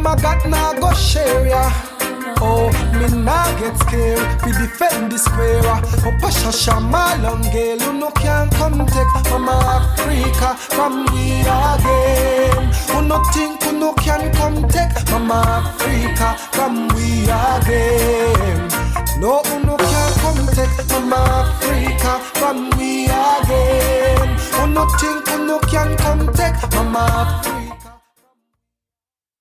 them I got now go share ya. Oh, me nah get scared. We defend the square. Oh, Pasha Shama long girl, you no can come take Mama Africa from we again. Who no think who no can come take Mama Africa from we again. No, who no can come take Mama Africa from we again. Who no think who no can come take Mama Africa.